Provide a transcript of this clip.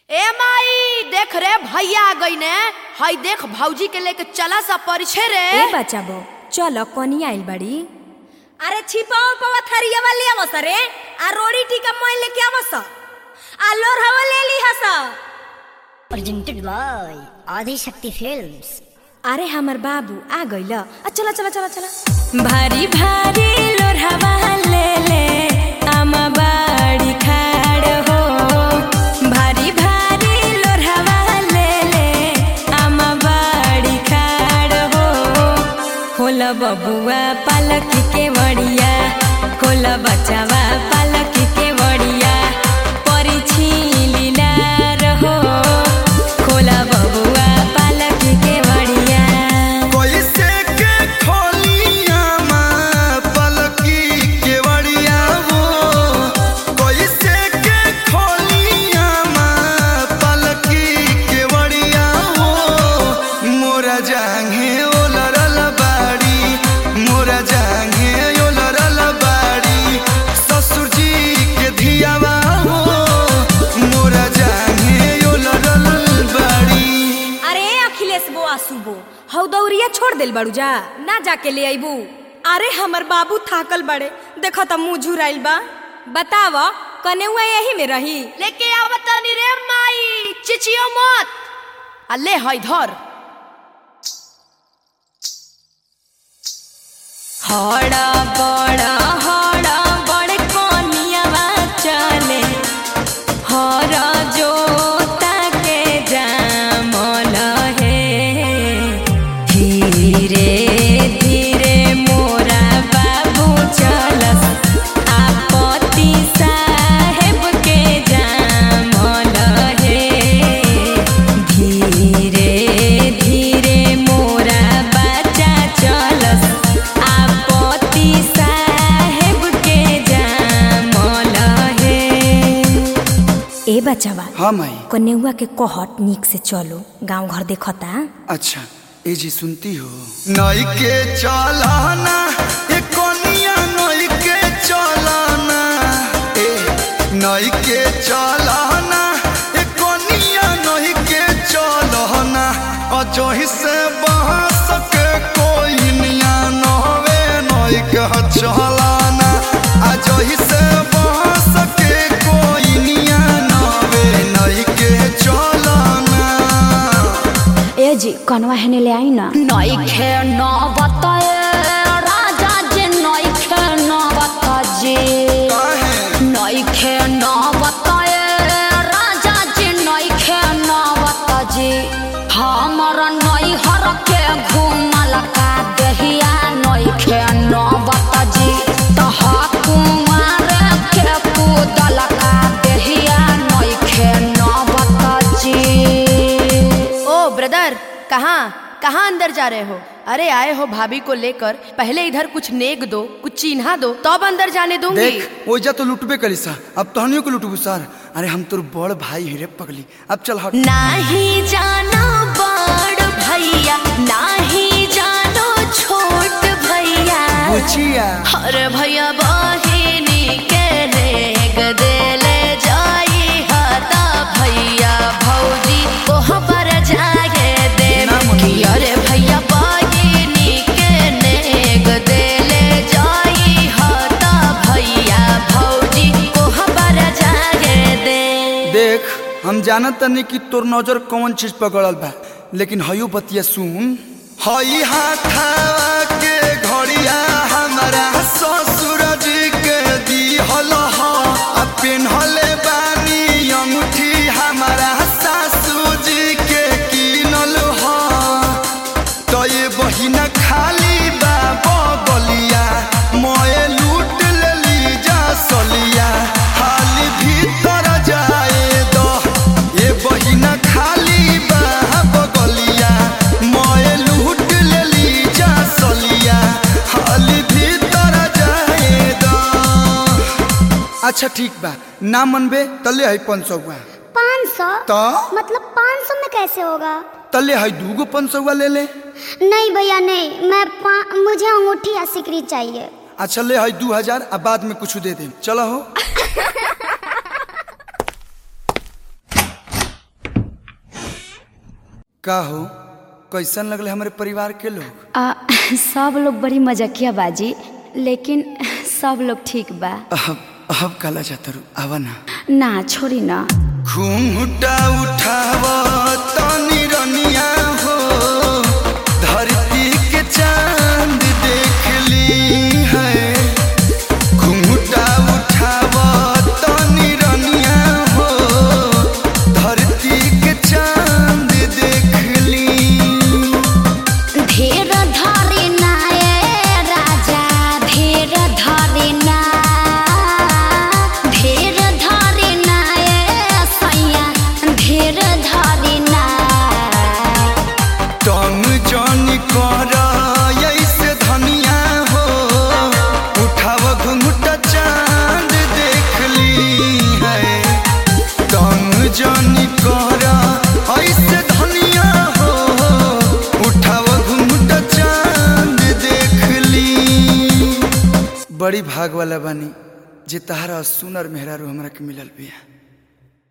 ए माई देख रे भैया आ गई ने हई देख भौजी के लेके चला सा परिछे रे ए बचाबो चल कनी आइल बाड़ी अरे छिपाओ पवा थरिया वाले आवस रे आ रोड़ी टीका मोय लेके आवस आ लोर हवा ले ली हस presented by Adi Shakti Films. अरे हमर बाबू आ गइल आ चला चला चला चला भारी भारी लोरहवा ले ले आमा बाड़ी खाड़ हो भारी भारी लोरहवा ले ले आमा बाड़ी खाड़ हो खोल बबुआ पालक के वड़िया खोल बचावा पालक के वड़िया परिछी लीला रहो खोला बबुआ पालक के वड़िया कैसे के खोलिया माँ पलकी केवड़िया वो कैसे के खोलिया माँ पलकी केवड़िया वो मोरा जांघे ओ लरल बाड़ी मोरा जांघे ओ लरल बाड़ी ससुर जी के धियावा हो मोरा जांघे ओ लरल बाड़ी अरे अखिलेश बुआ सुबो हौ दौरिया छोड़ देल बाड़ू जा ना जाके ले आइबू अरे हमर बाबू थाकल बड़े देखो त मुंह झुराइल बा बताव कनेउआ यही में रही लेके आवत तनी रे माई चिचियो मत आ ले हई धर हड़ा बड़ा हड़ा बड़ कोनियावा चले हर जोता के जामल हे धीरे धीरे मोरा बाबू चलस आपत्ति साहेब के जामल हे धीरे धीरे मोरा बच्चा चलस आपत्ति साहेब के जामल हे ए बचावा हाँ माई कन्युआ के कहत निक से चलो गांव घर देखता अच्छा ए जी सुनती हो नई के चलाना ए कोनिया नई के चलाना ए नई के चलाना ए कोनिया नई के चलाना अजोही से बहस के कोई निया नहवे नई के चलाना अजोही से बहस के कोई निया नहवे नई के चलाना ए जी कनवा हेने ले आई ना नइखे न बताए राजा जी नइखे न बताजे नइखे न बताए राजा जी नइखे न बताजे हमर नैहर के घुमल का देहिया नइखे न बताजी तह कुमार के कूदल का देहिया नइखे न बताजी ओ ब्रदर कहाँ कहाँ अंदर जा रहे हो अरे आए हो भाभी को लेकर पहले इधर कुछ नेक दो कुछ चिन्हा दो तब अंदर जाने दूंगी देख ओइजा तो लुटबे करी सा अब तहनियों को लुटबू सर अरे हम तोर बड़ भाई हिरे पगली अब चल हट नाही जानो बड़ भैया नाही जानो छोट भैया बुचिया हर भैया बहिनी के नेग देले जाई हता भैया भौजी ओह पर जाए दे ना मन कि अरे भैया बहिनी के नेग देले जाई हता भैया भौजी ओह पर जाए दे देख हम जानत तनी कि तोर नजर कौन चीज पकड़ल बा लेकिन हयो बतिया सुन हई हाथावा के घड़िया हमारा ससुर जी के दिहल ह आ पेन्हले बानी अंगूठी हमारा सासू जी के किनल ह तो ये बहिना खाली बा बगलिया मोए लूट लेली जा सलिया हाली भीतर जाए दो ये बहिना खाली बा बगलिया मोए लूट लेली जा सलिया हाली भीतर जाए दो अच्छा ठीक बा ना मनबे तले है पाँच सौ पाँच सौ तो मतलब पाँच सौ में कैसे होगा तले है दूगो पाँच सौ ले ले नहीं भैया नहीं मैं पा- मुझे अंगूठी या सिकरी चाहिए अच्छा ले है दू हजार आ बाद में कुछ दे दे चलो हो का हो कैसन लगले हमारे परिवार के लोग आ, सब लोग बड़ी मजाकिया बाजी लेकिन सब लोग ठीक बा अब अब काला जाता रू आवा ना ना छोड़ी ना घूंघटा उठाव तनी रनिया हो धरती के चांद देख ली है घूंघटा उठाव तनी रनिया हो धरती के चांद देख ली धीर धरी ना ए राजा धीर धरी ना धीर धरी ना ए सैया धीर धरी ना तंग जन कर ऐसे धनिया हो उठाव घुंघटा चांद देख ली है तंग जन कर ऐसे धनिया हो उठाव घुंघटा चांद देख ली बड़ी भाग वाला बानी जे तहारा सुनर मेहरारू हमरा के मिलल बिया